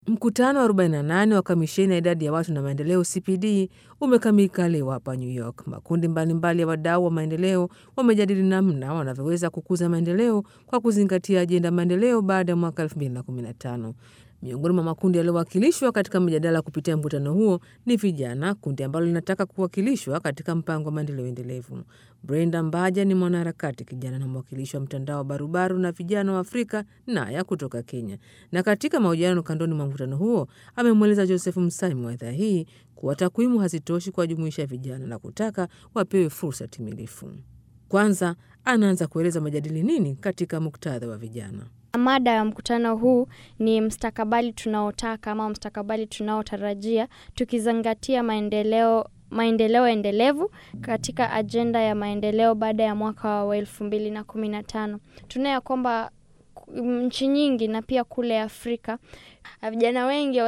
Mkutano wa 48 wa kamisheni ya idadi ya watu na maendeleo CPD umekamilika leo hapa New York. Makundi mbalimbali mbali ya wadau wa maendeleo wamejadili namna wanavyoweza kukuza maendeleo kwa kuzingatia ajenda maendeleo baada ya mwaka 2015. Miongoni mwa makundi yaliyowakilishwa katika mjadala kupitia mkutano huo ni vijana, kundi ambalo linataka kuwakilishwa katika mpango wa maendeleo endelevu. Brenda Mbaja ni mwanaharakati kijana na mwakilishi wa mtandao wa barubaru na vijana wa Afrika Naya kutoka Kenya, na katika mahojiano kandoni mwa mkutano huo amemweleza Joseph Msami wa idhaa hii kuwa takwimu hazitoshi kuwajumuisha vijana na kutaka wapewe fursa timilifu. Kwanza anaanza kueleza majadili nini katika muktadha wa vijana. Mada ya mkutano huu ni mstakabali tunaotaka ama mstakabali tunaotarajia tukizingatia maendeleo maendeleo endelevu katika ajenda ya maendeleo baada ya mwaka wa elfu mbili na kumi na tano. Tunaona kwamba nchi nyingi na pia kule Afrika vijana wengi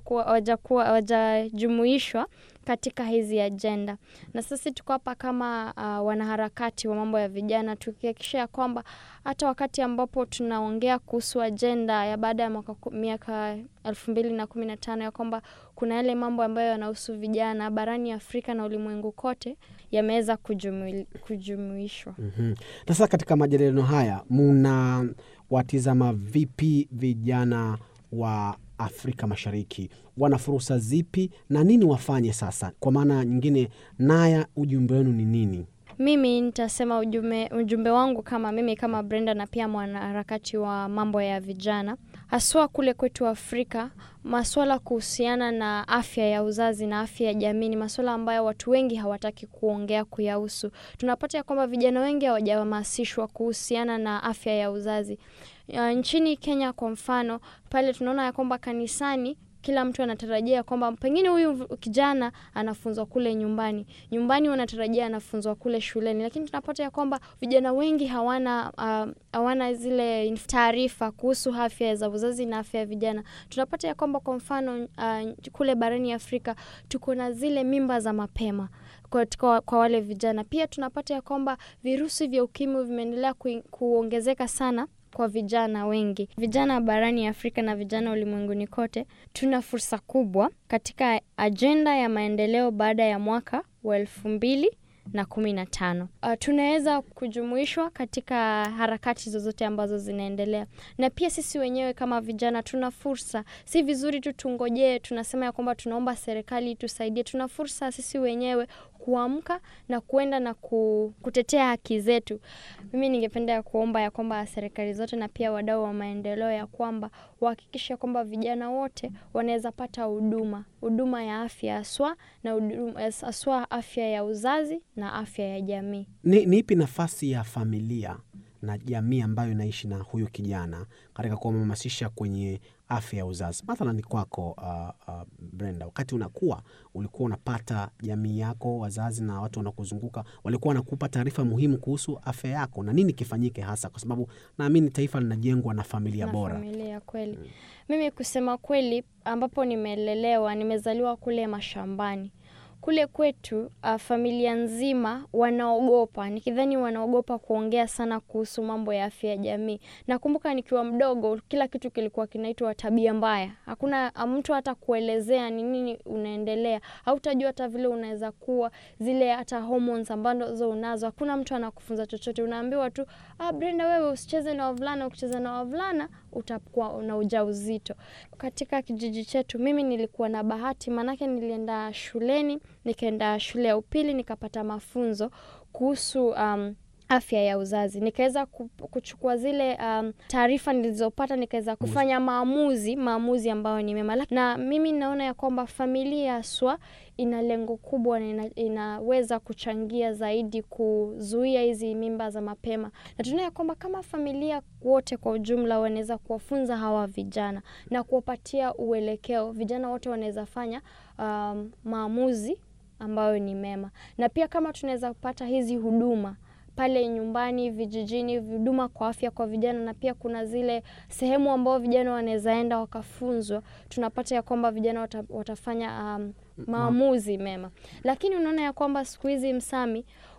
hawajajumuishwa katika hizi ajenda, na sisi tuko hapa kama uh, wanaharakati wa mambo ya vijana tukihakikisha ya kwamba hata wakati ambapo tunaongea kuhusu ajenda ya baada ya mwaka miaka elfu mbili na kumi na tano ya kwamba kuna yale mambo ambayo yanahusu vijana barani Afrika na ulimwengu kote yameweza kujumui, kujumuishwa. mm-hmm. Na sasa katika majadiliano haya muna watizama vipi vijana wa Afrika Mashariki wana fursa zipi na nini wafanye sasa? Kwa maana nyingine, Naya, ujumbe wenu ni nini? Mimi nitasema ujumbe, ujumbe wangu kama mimi kama Brenda na pia mwanaharakati wa mambo ya vijana, haswa kule kwetu Afrika, maswala kuhusiana na afya ya uzazi na afya ya jamii ni maswala ambayo watu wengi hawataki kuongea kuyahusu. Tunapata ya kwamba vijana wengi hawajahamasishwa kuhusiana na afya ya uzazi. Uh, nchini Kenya kwa mfano, pale tunaona ya kwamba kanisani kila mtu anatarajia kwamba pengine huyu kijana anafunzwa kule nyumbani, nyumbani wanatarajia anafunzwa kule shuleni, lakini tunapata ya kwamba vijana wengi hawana uh, hawana zile taarifa kuhusu afya za uzazi na afya ya vijana. Tunapata ya kwamba kwa mfano uh, kule barani Afrika tuko na zile mimba za mapema kwa, kwa, kwa wale vijana. Pia tunapata ya kwamba virusi vya ukimwi vimeendelea ku, kuongezeka sana kwa vijana wengi. Vijana barani Afrika na vijana ulimwenguni kote, tuna fursa kubwa katika ajenda ya maendeleo baada ya mwaka wa elfu mbili na kumi na tano. Uh, tunaweza kujumuishwa katika harakati zozote ambazo zinaendelea, na pia sisi wenyewe kama vijana tuna fursa. Si vizuri tu tungojee, tunasema ya kwamba tunaomba serikali tusaidie. Tuna fursa sisi wenyewe kuamka na kuenda na kutetea haki zetu. Mimi ningependa kuomba ya kwamba serikali zote na pia wadau wa maendeleo ya kwamba wahakikishe kwamba vijana wote wanaweza pata huduma huduma ya afya haswa na haswa afya ya uzazi na afya ya jamii. Ni, ni ipi nafasi ya familia na jamii ambayo inaishi na huyu kijana katika kuhamasisha kwenye afya ya uzazi? Mathalan ni kwako, uh, uh, Brenda, wakati unakuwa ulikuwa unapata jamii yako, wazazi na watu wanakuzunguka walikuwa wanakupa taarifa muhimu kuhusu afya yako na nini kifanyike hasa, kwa sababu naamini taifa linajengwa na familia na bora. Familia kweli. Hmm. Mimi kusema kweli, ambapo nimelelewa, nimezaliwa kule mashambani kule kwetu uh, familia nzima wanaogopa, nikidhani wanaogopa kuongea sana kuhusu mambo ya afya ya jamii. Nakumbuka nikiwa mdogo, kila kitu kilikuwa kinaitwa tabia mbaya. Hakuna mtu hata kuelezea ni nini unaendelea, hautajua hata vile unaweza kuwa zile hata hormones ambazo unazo. Hakuna mtu anakufunza chochote, unaambiwa tu ah, Brenda, wewe usicheze na wavulana, ukicheza na wavulana utakuwa na ujauzito. Katika kijiji chetu mimi nilikuwa na bahati, maanake nilienda shuleni nikaenda shule ya upili nikapata mafunzo kuhusu um, afya ya uzazi, nikaweza kuchukua zile um, taarifa nilizopata, nikaweza kufanya maamuzi maamuzi ambayo ni mema, na mimi naona ya kwamba familia haswa ina lengo kubwa na ina, inaweza kuchangia zaidi kuzuia hizi mimba za mapema, na tunaona ya kwamba kama familia wote kwa ujumla wanaweza kuwafunza hawa vijana na kuwapatia uelekeo, vijana wote wanaweza fanya um, maamuzi ambayo ni mema, na pia kama tunaweza kupata hizi huduma pale nyumbani, vijijini, huduma kwa afya kwa vijana, na pia kuna zile sehemu ambao vijana wanaweza enda wakafunzwa, tunapata ya kwamba vijana wata, watafanya um, maamuzi mema. Lakini unaona ya kwamba siku hizi Msami,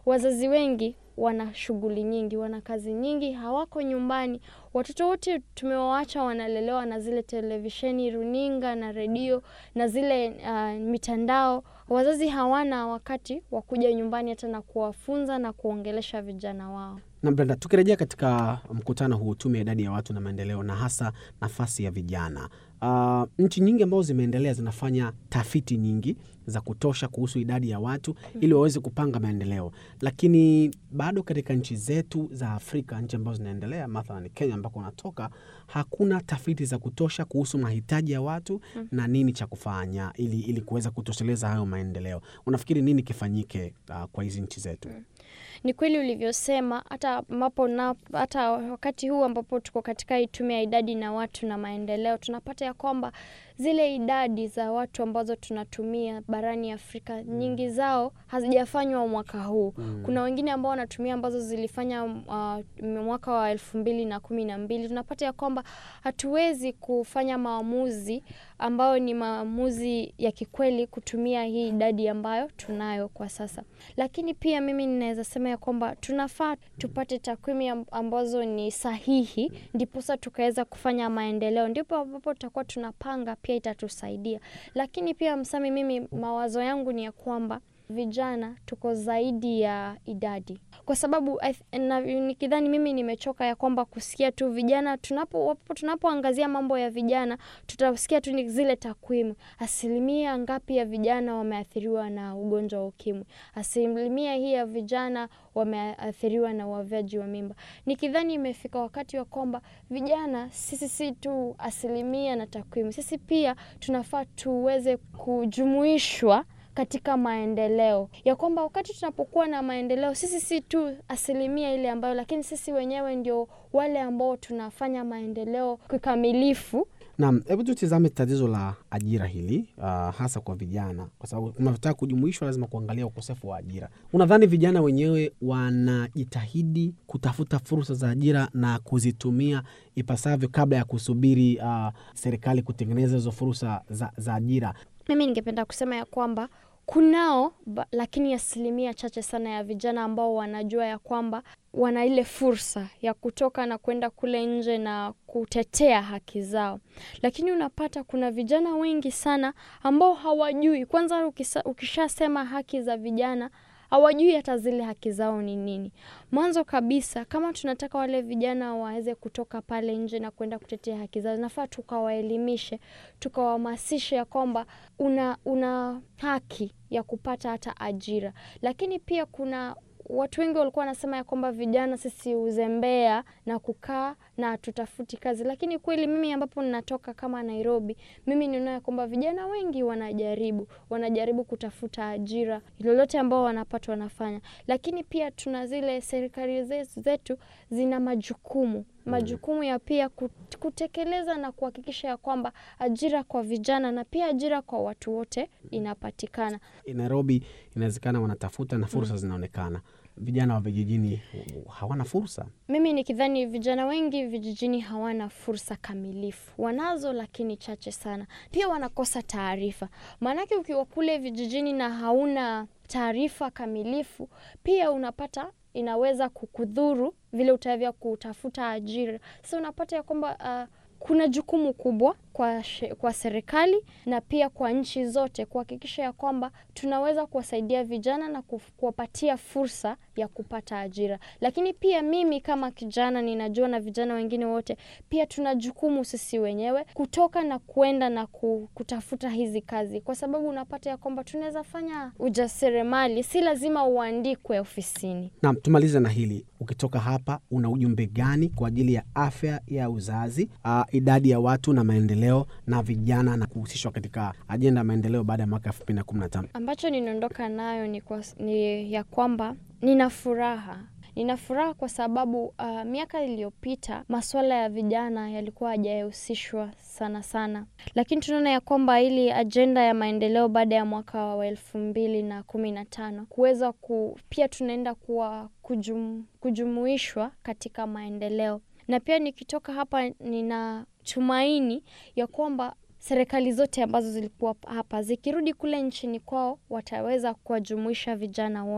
wazazi wengi wana shughuli nyingi, wana kazi nyingi, hawako nyumbani. Watoto wote tumewaacha wanalelewa na zile televisheni, runinga na redio na zile uh, mitandao. Wazazi hawana wakati wa kuja nyumbani hata na kuwafunza na kuongelesha vijana wao. Na Brenda, tukirejea katika mkutano huu, tume ya idadi ya watu na maendeleo, na hasa nafasi ya vijana, uh, nchi nyingi ambazo zimeendelea zinafanya tafiti nyingi za kutosha kuhusu idadi ya watu ili waweze kupanga maendeleo, lakini bado katika nchi zetu za Afrika, nchi ambazo zinaendelea, mathalan Kenya ambako unatoka, hakuna tafiti za kutosha kuhusu mahitaji ya watu na nini cha kufanya ili, ili kuweza kutosheleza hayo maendeleo. Unafikiri nini kifanyike uh, kwa hizi nchi zetu? Ni kweli ulivyosema, hata ambapo na hata wakati huu ambapo tuko katika hii tume ya idadi na watu na maendeleo, tunapata ya kwamba zile idadi za watu ambazo tunatumia barani Afrika nyingi zao hazijafanywa mwaka huu. Kuna wengine ambao wanatumia ambazo zilifanya uh, mwaka wa elfu mbili na kumi na mbili. Tunapata ya kwamba hatuwezi kufanya maamuzi ambayo ni maamuzi ya kikweli kutumia hii idadi ambayo tunayo kwa sasa, lakini pia mimi ninaweza sema ya kwamba tunafaa tupate takwimu ambazo ni sahihi, ndiposa tukaweza kufanya maendeleo, ndipo ambapo tutakuwa tunapanga, pia itatusaidia. Lakini pia Msami, mimi mawazo yangu ni ya kwamba vijana tuko zaidi ya idadi, kwa sababu nikidhani mimi nimechoka ya kwamba kusikia tu vijana tunapo tunapoangazia mambo ya vijana tutasikia tu ni zile takwimu, asilimia ngapi ya vijana wameathiriwa na ugonjwa wa ukimwi, asilimia hii ya vijana wameathiriwa na uavyaji wa mimba. Nikidhani imefika wakati wa kwamba vijana sisi si tu asilimia na takwimu, sisi pia tunafaa tuweze kujumuishwa katika maendeleo, ya kwamba wakati tunapokuwa na maendeleo sisi si tu asilimia ile ambayo, lakini sisi wenyewe ndio wale ambao tunafanya maendeleo kikamilifu. Naam, hebu tutizame tatizo la ajira hili uh, hasa kwa vijana, kwa sababu unataka kujumuishwa, lazima kuangalia ukosefu wa ajira. Unadhani vijana wenyewe wanajitahidi kutafuta fursa za ajira na kuzitumia ipasavyo kabla ya kusubiri uh, serikali kutengeneza hizo fursa za, za ajira? Mimi ningependa kusema ya kwamba kunao ba, lakini asilimia chache sana ya vijana ambao wanajua ya kwamba wana ile fursa ya kutoka na kwenda kule nje na kutetea haki zao, lakini unapata kuna vijana wengi sana ambao hawajui. Kwanza ukishasema haki za vijana hawajui hata zile haki zao ni nini. Mwanzo kabisa, kama tunataka wale vijana waweze kutoka pale nje na kwenda kutetea haki zao, nafaa tukawaelimishe, tukawahamasishe ya kwamba una, una haki ya kupata hata ajira. Lakini pia kuna watu wengi walikuwa wanasema ya kwamba vijana sisi uzembea na kukaa na tutafuti kazi, lakini kweli mimi ambapo ninatoka kama Nairobi, mimi ninaona ya kwamba vijana wengi wanajaribu wanajaribu kutafuta ajira lolote ambao wanapata wanafanya, lakini pia tuna zile serikali zetu zina majukumu majukumu ya pia kutekeleza na kuhakikisha ya kwamba ajira kwa vijana na pia ajira kwa watu wote inapatikana. Nairobi inawezekana wanatafuta na fursa zinaonekana, vijana wa vijijini hawana fursa. Mimi nikidhani vijana wengi vijijini hawana fursa kamilifu, wanazo lakini chache sana. Pia wanakosa taarifa, maanake ukiwa kule vijijini na hauna taarifa kamilifu, pia unapata inaweza kukudhuru vile utavya kutafuta ajira. Sasa unapata ya kwamba uh, kuna jukumu kubwa kwa, kwa serikali na pia kwa nchi zote kuhakikisha ya kwamba tunaweza kuwasaidia vijana na kuwapatia fursa ya kupata ajira. Lakini pia mimi kama kijana ninajua na vijana wengine wote pia tuna jukumu sisi wenyewe kutoka na kuenda na kutafuta hizi kazi, kwa sababu unapata ya kwamba tunaweza fanya ujasiriamali, si lazima uandikwe ofisini. Naam, tumalize na hili. Ukitoka hapa, una ujumbe gani kwa ajili ya afya ya uzazi, uh, idadi ya watu na maendeleo na vijana na kuhusishwa katika ajenda ya maendeleo baada ya mwaka elfu mbili na kumi na tano? Ambacho ninaondoka nayo ni, kwa, ni ya kwamba nina furaha nina furaha kwa sababu uh, miaka iliyopita masuala ya vijana yalikuwa hajahusishwa sana sana, lakini tunaona ya kwamba ili ajenda ya maendeleo baada ya mwaka wa elfu mbili na kumi na tano kuweza ku, pia tunaenda kuwa kujum, kujumuishwa katika maendeleo, na pia nikitoka hapa nina tumaini ya kwamba serikali zote ambazo zilikuwa hapa zikirudi kule nchini kwao wataweza kuwajumuisha vijana wote.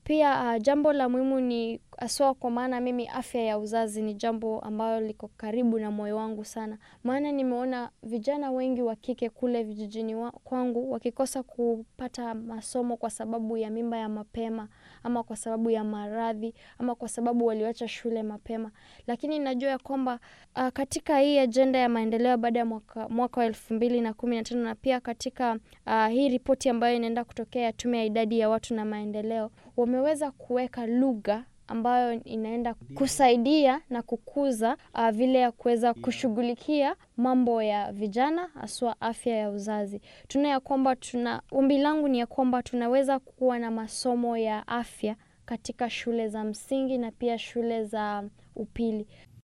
Pia uh, jambo la muhimu ni haswa, kwa maana mimi afya ya uzazi ni jambo ambalo liko karibu na moyo wangu sana, maana nimeona vijana wengi wa kike kule vijijini wa, kwangu wakikosa kupata masomo kwa sababu ya mimba ya mapema ama kwa sababu ya maradhi ama kwa sababu waliacha shule mapema, lakini najua ya kwamba uh, katika hii ajenda ya maendeleo baada ya mwaka, mwaka wa elfu mbili na kumi na tano na pia katika uh, hii ripoti ambayo inaenda kutokea ya tume ya idadi ya watu na maendeleo wameweza kuweka lugha ambayo inaenda kusaidia na kukuza uh, vile ya kuweza kushughulikia mambo ya vijana haswa afya ya uzazi. Tuna ya kwamba tuna ombi langu ni ya kwamba tunaweza kuwa na masomo ya afya katika shule za msingi na pia shule za upili.